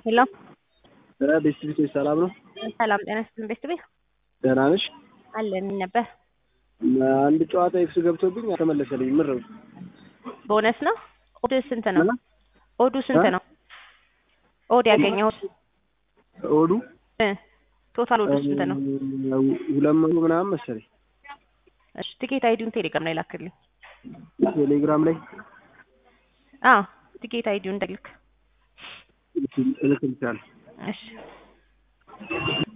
ሄሎ ቤስት ቤቶች ሰላም ነው? ሰላም ጤና ይስጥልኝ። ቤት ቤት ደህና ነሽ? አለን ምን ነበር? አንድ ጨዋታ ኤክስ ገብቶብኝ አልተመለሰልኝ። ምር ነው ቦነስ ነው። ኦድ ስንት ነው? ኦዱ ስንት እ? ነው? ኦድ ያገኘሁት ኦዱ እ ቶታል ኦዱ ስንት ነው? ሁለት መቶ ምናምን መሰለኝ። እሺ ቲኬት አይዲውን ቴሌግራም ላይ ላክልኝ። ቴሌግራም ላይ አዎ ቲኬት አይዲውን እንደልክ እልክልሻለሁ። እሺ